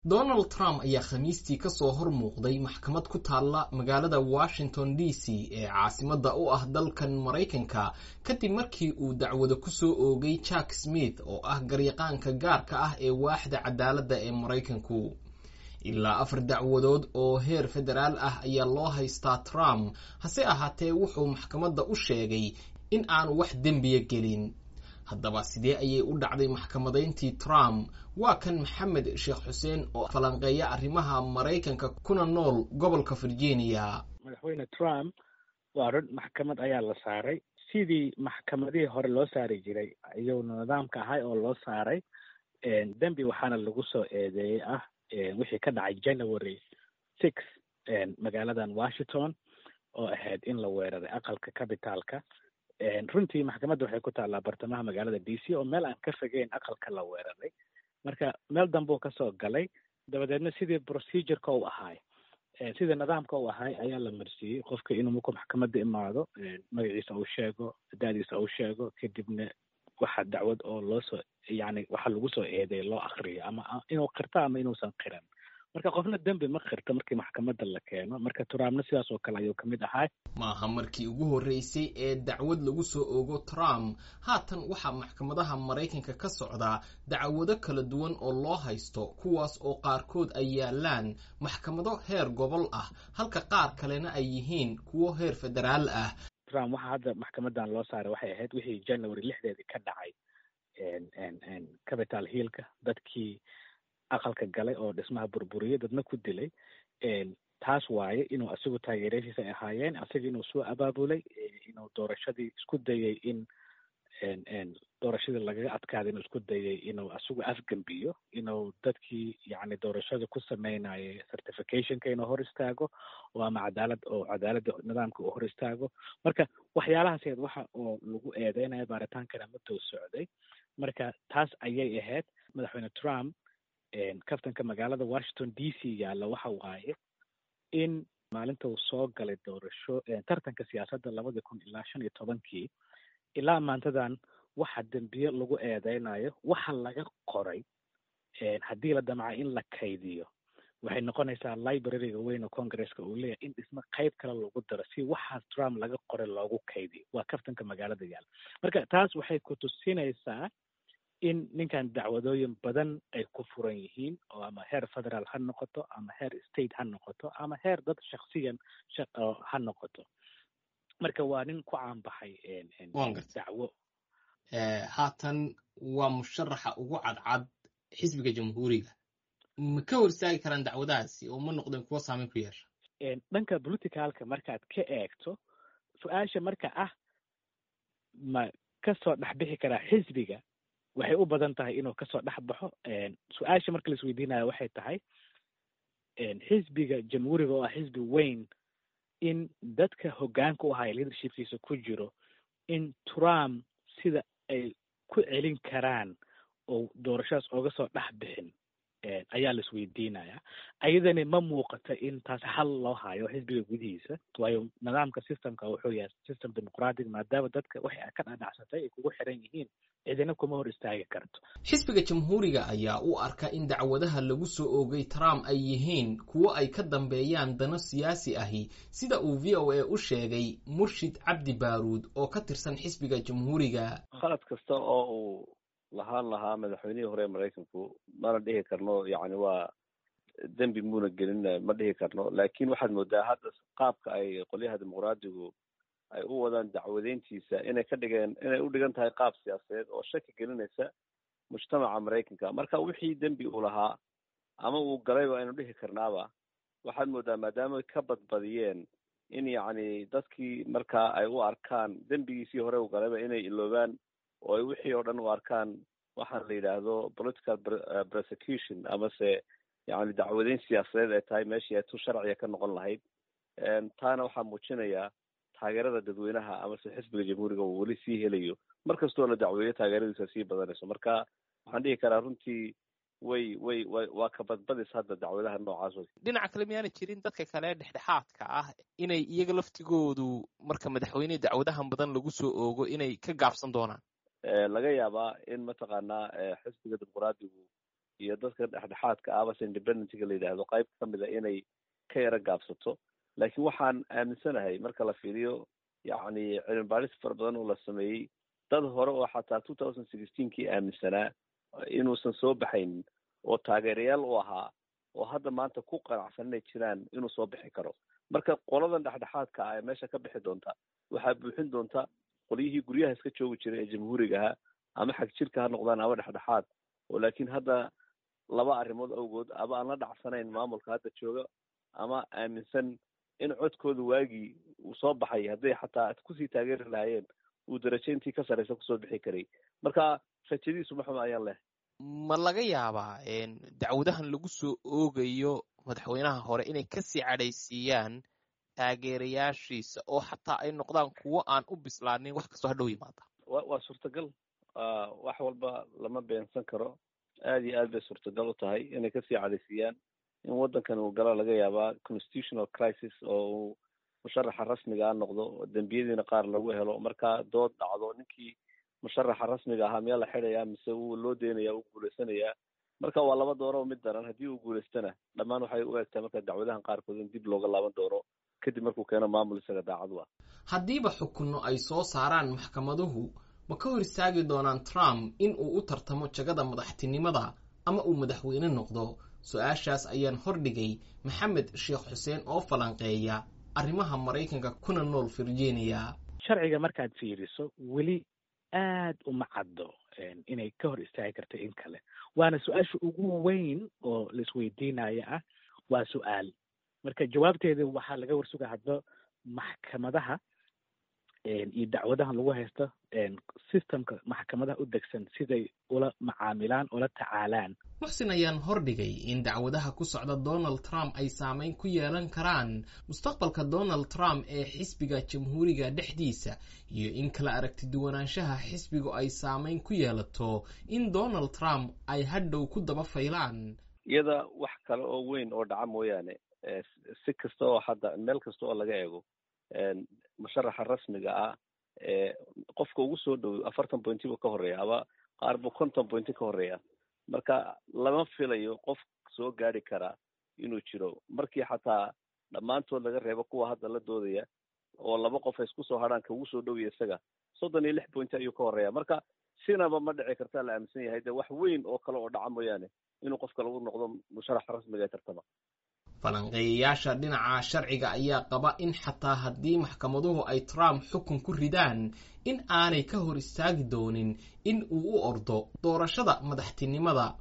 donald trump ayaa khamiistii ka soo hor muuqday maxkamad ku taalla magaalada washington d c ee caasimadda u ah dalkan maraykanka kadib markii uu dacwado ku soo oogay jack smith oo ah garyaqaanka gaarka ah ee waaxda cadaaladda ee maraykanku ilaa afar dacwadood oo heer federaal ah ayaa loo haystaa trump hase ahaatee wuxuu maxkamadda u sheegay in aanu wax dembiya gelin haddaba sidee ayay u dhacday maxkamadayntii trump waa kan maxamed sheekh xuseen oo falanqeeya arrimaha maraykanka kuna nool gobolka virginia madaxweyne trump waa run maxkamad ayaa la saaray sidii maxkamadihii hore loo saari jiray iyaguna nidaamka ahay oo loo saaray dembi waxaana lagu soo eedeeyey ah wixii ka dhacay january six magaaladan washington oo ahayd in la weeraray aqalka cabitaalka runtii maxkamadda waxay ku taallaa bartamaha magaalada d c oo meel aan ka fogeyn aqalka la weeraray marka meel dambuu kasoo galay dabadeedna sidii procedureka u ahaay sidii nidaamka u ahaay ayaa la marsiiyey qofka inuu markuu maxkamadda imaado magaciisa uu sheego da-diisa uu sheego kadibna waxa dacwad oo loo soo yani waxa lagu soo eeday loo akriyo ama inuu qirto ama inuusan qiran marka qofna dembi ma qirto markii maxkamadda la keeno marka trumpna sidaas oo kale ayuu kamid ahaa maaha markii ugu horreysay ee dacwad lagu soo oogo trump haatan waxaa maxkamadaha maraykanka ka socdaa dacwado kala duwan oo loo haysto kuwaas oo qaarkood ay yaalaan maxkamado heer gobol ah halka qaar kalena ay yihiin kuwo heer federaal ah trump waxa hadda maxkamadan loo saaray waxay ahayd wixii january lixdeedii ka dhacay capital hillka dadkii aqalka galay oo dhismaha burburiyey dadna ku dilay taas waaye inuu asigu taageerashiisa ay ahaayeen asiga inuu soo abaabulay inuu doorashadii isku dayay in doorashadii lagaga adkaaday inuu isku dayay inuu asigu afgembiyo inuu dadkii yani doorashada ku sameynayay certificationka inuu hor istaago oo ama cadaalad oo cadaaladda nidaamka uu hor istaago marka waxyaalahaas waxa oo lagu eedeynaya baaritaankana madow socday marka taas ayay ahayd madaxweyne trump kaftanka magaalada washington d c yaalla waxa waaye in maalinta uu soo galay doorasho tartanka siyaasadda labada kun ilaa shan iyo tobankii ilaa maantadan waxa dembiye lagu eedeynayo waxa laga qoray haddii la damca in la kaydiyo waxay noqonaysaa libraryga weyn oo congresska uu leeyahay in dhismo qayb kale lagu daro si waxaas trump laga qoray loogu kaydiyo waa kaftanka magaalada yaalla marka taas waxay ku tusinaysaa in ninkan dacwadooyin badan ay ku furan yihiin oo ama heer federaal ha noqoto ama heer state ha noqoto ama heer dad shaksiyan ha noqoto marka waa nin ku caanbaxay dacwo haatan waa musharaxa ugu cadcad xisbiga jamhuuriga ma ka hor istaagi karaan dacwadahaasi oo ma noqdeen kuwo saameyn ku yeesha dhanka politicalka markaad ka eegto su-aasha marka ah ma kasoo dhexbixi karaa xisbiga waxay u badan tahay inuu kasoo dhex baxo su-aasha marka laisweydiinayo waxay tahay xisbiga jamhuuriga oo ah xisbi weyn in dadka hoggaanka u ahaya leadershipkiisa ku jiro in trump sida ay ku celin karaan oo doorashadaas ooga soo dhex bixin ayaa la isweydiinaya ayadani ma muuqato in taas xal loo hayo xisbiga gudihiisa waayo nidaamka systemka wuxuu yahay system dimuqratic maadaama dadka waxay ka dhadhacsatay ay kugu xiran yihiin cidina kuma hor istaagi karto xisbiga jamhuuriga ayaa u arka in dacwadaha lagu soo oogay trump ay yihiin kuwo ay ka dambeeyaan dano siyaasi ahi sida uu v o a u sheegay murshid cabdi baaruud oo ka tirsan xisbiga jamhuuriga khalad kasta oo uu lahaan lahaa madaxweynihii hore maraykanku mana dhihi karno yacni waa dembi muuna gelin ma dhihi karno laakin waxaad moodaa hadda qaabka ay qolyaha dimuqraadigu ay u wadaan dacwadeyntiisa inay ka dhigeen inay u dhigan tahay qaab siyaasadeed oo shaki gelinaysa mujtamaca maraykanka marka wixii dembi uu lahaa ama uu galayba aynu dhihi karnaaba waxaad moodaa maadaama ka badbadiyeen in yacni dadkii markaa ay u arkaan dembigiisii hore uu galayba inay iloobaan oo ay wixii oo dhan u arkaan waxaan la yidhaahdo political prosecution amase yani dacwadeyn siyaasadeed ay tahay meeshii ay tu sharciga ka noqon lahayd taana waxaa muujinaya taageerada dadweynaha amase xisbiga jamhuuriga uu weli sii helayo mar kastoo la dacweeyo taageeradiisa sii badanayso marka waxaan dhihi karaa runtii way way way waa ka badbadis hadda dacwadaha noocaas wey dhinaca kale miyaana jirin dadka kale dhexdhexaadka ah inay iyaga laftigoodu marka madaxweyne dacwadahan badan lagu soo oogo inay ka gaabsan doonaan laga yaabaa in mataqaanaa xisbiga dimuqraadigu iyo dadka dhexdhexaadka ah base independentga la yidhaahdo qayb kamid a inay ka yaro gaabsato laakiin waxaan aaminsanahay marka la fiiriyo yacni cilmi baadhis fara badan oo la sameeyey dad hore oo xataa two thousand sixteenkii aaminsanaa inuusan soo baxaynin oo taageerayaal u ahaa oo hadda maanta ku qanacsan inay jiraan inuu soo bixi karo marka qoladan dhexdhexaadka ah ee meesha ka bixi doonta waxaa buuxin doonta qolyihii guryaha iska joogi jiray ee jamhuuriga ahaa ama xag jirka ha noqdaan ama dhexdhexaad oo laakiin hadda laba arrimood awgood aba aan la dhacsanayn maamulka hadda jooga ama aaminsan in codkooda waagii uu soo baxay hadday xataa kusii taageeri lahaayeen uu darajo intii ka sarreysa kusoo bixi karay marka rajadiisu maxuma ayaan leh ma laga yaabaa dacwadahan lagu soo oogayo madaxweynaha hore inay kasii cadhaysiiyaan taageerayaashiisa oo xataa ay noqdaan kuwo aan u bislaanin wax kastoo hadhow yimaada wa waa suurtagal wax walba lama beensan karo aad iyo aad bay suurtagal u tahay inay kasii cadhaysiiyaan in waddankan uu galo laga yaabaa constitutional crisis oo uu musharaxa rasmiga a noqdo dembiyadiina qaar lagu helo marka dood dhacdo ninkii musharaxa rasmiga ahaa miyaa la xidhayaa mise wuu loo deynaya uu guulaysanayaa marka waa laba dooro mid daran haddii uu guulaystana dhammaan waxay u egtahay marka dacwadahan qaarkood in dib looga laaban doono kadib markuu keeno maamul isaga daacadu ah haddiiba xukunno ay soo saaraan maxkamaduhu ma ka hor istaagi doonaan trump in uu u tartamo jagada madaxtinimada ama uu madaxweyne noqdo su-aashaas ayaan hordhigay maxamed sheekh xuseen oo falanqeeya arrimaha maraykanka kuna nool virginia sharciga markaad fiiriso weli aad uma caddo inay ka hor istaagi karto in kale waana su-aasha ugu weyn oo laisweydiinaya ah waa su-aal marka jawaabteeda waxaa laga warsuga hadba maxkamadaha iyo dacwadahan lagu haysto systemka maxkamadaha u degsan siday ula macaamilaan ula tacaalaan muxsin ayaan hordhigay in dacwadaha ku socda donald trump ay saameyn ku yeelan karaan mustaqbalka donald trump ee xisbiga jamhuuriga dhexdiisa iyo in kala aragti duwanaanshaha xisbigu ay saameyn ku yeelato in donald trump ay hadhow ku daba faylaan iyada wax kale oo weyn oo dhaca mooyaane si kasta oo hadda meel kasta oo laga eego musharaxa rasmiga ah ee qofka ugu soo dhow afartan pointi buu ka horeeya aba qaar buu konton pointi ka horeeya marka lama filayo qof soo gaari karaa inuu jiro markii xataa dhammaantood laga reebo kuwa hadda la doodaya oo laba qof ay isku soo hadhaan ka ugu soo dhowya isaga soddon iyo lix pointi ayuu ka horeeya marka sinaba ma dhici kartaa la aaminsan yahay de wax weyn oo kale oo dhaca mooyaane inuu qofka lagu noqdo musharaxa rasmiga ee tartama falanqeeyayaasha dhinaca sharciga ayaa qaba in xataa haddii maxkamaduhu ay trump xukun ku ridaan in aanay ka hor istaagi doonin in uu u ordo doorashada madaxtinimada